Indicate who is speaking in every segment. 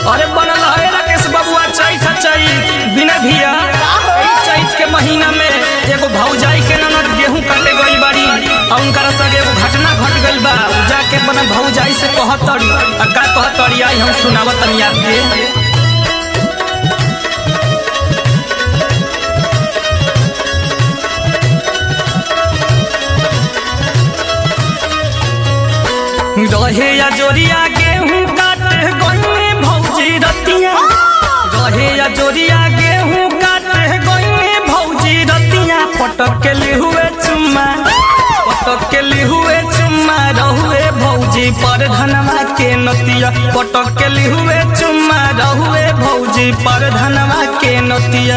Speaker 1: अरे बनल है राकेश बबुआ चैत चैत बिना भिया चैत के महीना में एगो भौजाई के ननद गेहूं काटे गई बाड़ी और उनकर संगे एगो घटना घट गई बा उ जाके अपना भौजाई से कहतड़ी आ का कहतड़ी आई हम सुनावत तनी आपके रहे या जोरिया गेहूं काटे गई भौजी रतिया रहे या जोरिया गेहूं काटे गई भौजी रतिया पटक के ली हुए चुम्मा पटक के ली हुए चुम्मा रहुए भौजी पर धनवा के नतिया पटक के ली हुए चुम्मा रहुए भौजी पर धनवा के नतिया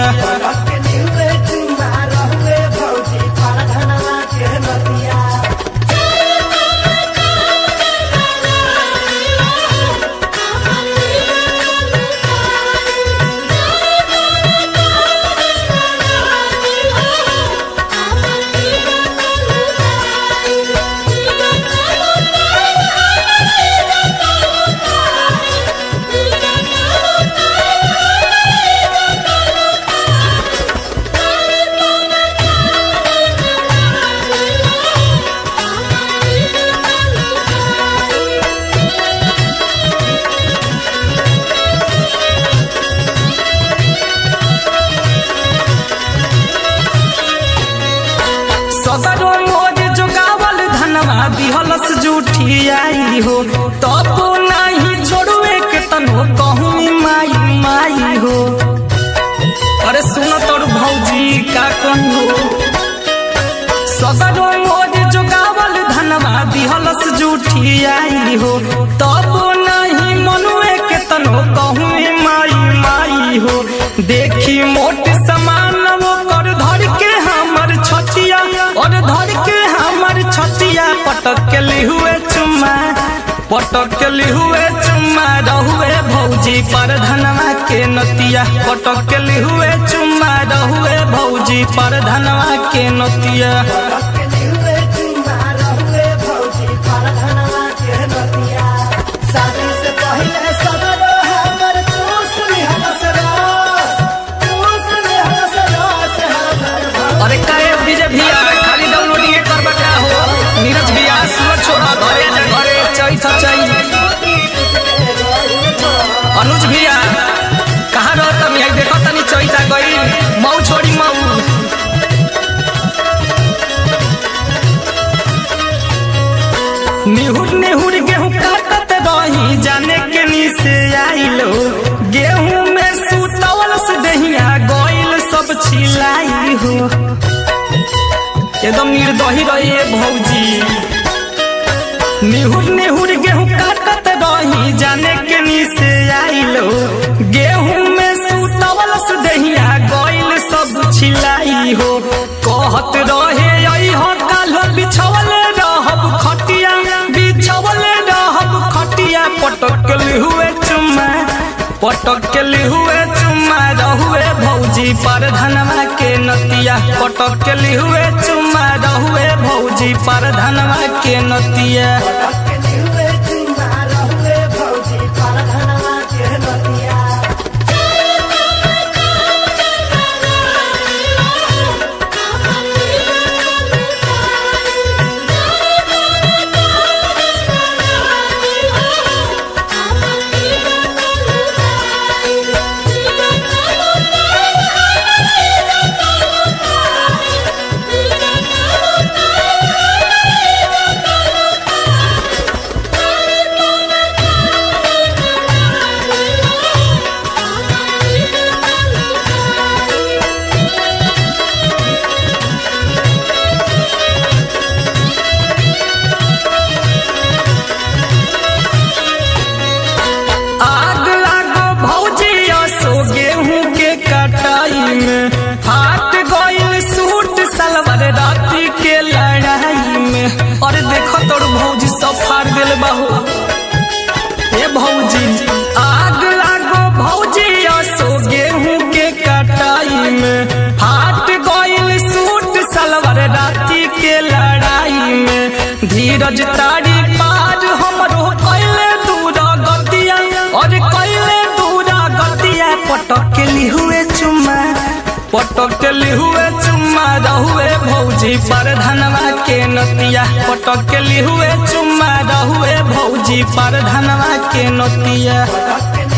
Speaker 1: सदरो मोर जोगावल धनवा दिहलस जूठी आई हो तब नाही छोड़ुए के तनो कहूँ माई माई हो अरे सुन तोर भौजी का कहू सदरो मोर जोगावल धनवा दिहलस जूठी आई हो तब नाही मनुए के तनो कहूँ माई माई हो देखी मोट समान वो कर धर के हमर छतिया और धर के हमर छतिया पटक के ली हुए चुम्मा पटक के ली हुए चुम्मा रहुए भौजी पर धनवा के नतिया पटक के ली हुए चुम्मा रहुए भौजी पर धनवा के नतिया
Speaker 2: शादी से पहले सदरो हमर चूस लिहलस रास चूस लिहलस रास हमर
Speaker 1: अरे काहे विजय भैया खाली डाउनलोडिंग करबा का हो नीरज भैया सूरज छोड़ा घरे जा घरे चैत चैत अनुज भैया कहाँ रह तनी आई देखो तनी चैता गई मऊ छोड़ी मऊ निहुर निहुर गेहूं काटत रही जाने के नी से आइलो गेहूं में सुतवल से दहिया गइल सब छिलाई हो एकदम निर्दही रही भौजी निहुर निहुर गेहूं काटत रही जाने के नी से आइलो गेहूं में सुतवल से दहिया गइल सब छिलाई हो कहत रहे आई हो काल बिछवल रहब खटिया बिछवल रहब खटिया पटकल हुए चुम्मा पटकल हुए चुम्मा रहुए भौजी पर धनवा के नतिया पटकल हुए चुम्मा रहुए भौजी पर धनवा के नतिया
Speaker 2: हुए चुम्मा रहुए भौजी पर धनवा के नतिया
Speaker 1: आग लागो भौजी असो गेहूं के कटाई में फाट गइल सूट सलवार राती के लड़ाई में अरे देखो तोर भौजी सब फाड़ दिल बहु ए भौजी आग लागो भौजी असो गेहूं के कटाई में फाट गइल सूट सलवार राती के लड़ाई में धीरज तारी पार हमरो कैले दूर गतिया और कैले दूर भौजी पर धनवा के नतिया पटक के लिहुए चुम्मा रहुए भौजी पर धनवा के नतिया
Speaker 2: पटक के